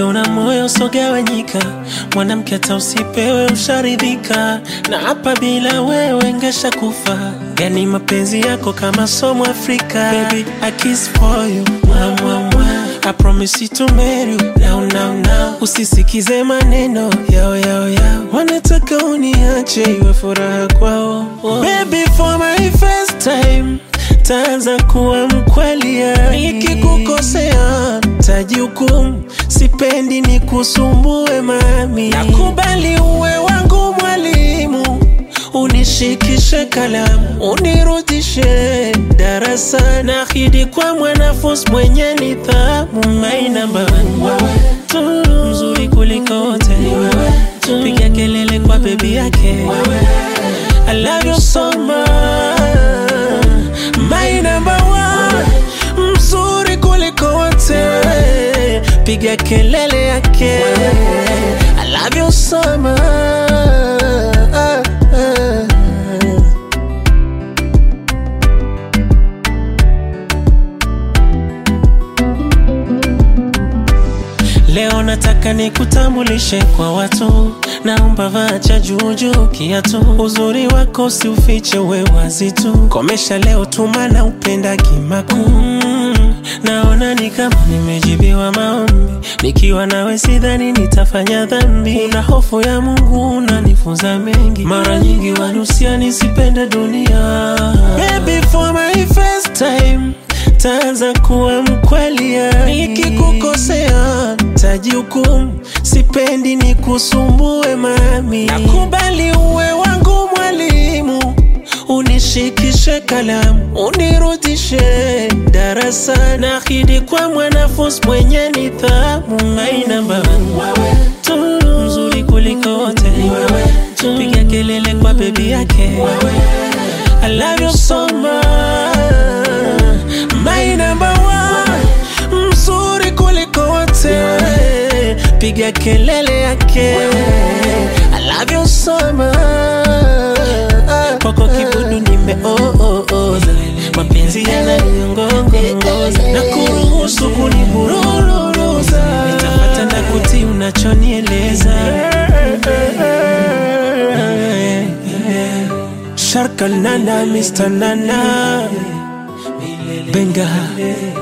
ukiona moyo usogawanyika, mwanamke hata usipewe usharidhika, na hapa bila wewe ngesha kufa. Yani mapenzi yako kama somo Afrika. Baby, I kiss for you. Mwa, mwa, mwa. I promise you to marry you now, now, now. Usisikize maneno yao yao yao, wanataka uniache iwe furaha kwao. Baby, for my first time taanza kuwa mkweli, ya. nikikukosea tajihukumu, sipendi ni kusumbue mami, nakubali uwe wangu mwalimu unishikishe kalamu unirudishe darasa, naahidi kwa mwanafunzi mwenye nidhamu. My number one, tu mzuri kuliko wote, piga kelele kwa bebi yake. I love you so much, my number one, mzuri kuliko wote, piga kelele yake. I love you so much. Leo nataka nikutambulishe kwa watu, naomba vaa cha juujuu kiatu, uzuri wako usiufiche, we wazi tu, komesha leo tuma na upenda kimaku mm, naona ni kama nimejibiwa maombi, nikiwa nawe sidhani nitafanya dhambi. Una hofu ya Mungu, unanifunza mengi, mara nyingi wanusia nisipende dunia. Baby, for my first time taanza kuwa mkweli, ya. nikikukosea tajihukumu, sipendi ni kusumbue mami, nakubali uwe wangu mwalimu, unishikishe kalamu unirudishe darasa, naahidi kwa mwanafunzi mwenye nidhamu. My number one, tu mzuri kuliko wote, piga kelele kwa bebi yake. I love you so much, my number one, mzuri kuliko wote, piga kelele yake. I love you so much, kwako kibudu nimeooza, mapenzi yananiongongoza na kuruhusu kunibururuza, nitapata na kuti unachonieleza Sharka Nana, Mr. Nana Benga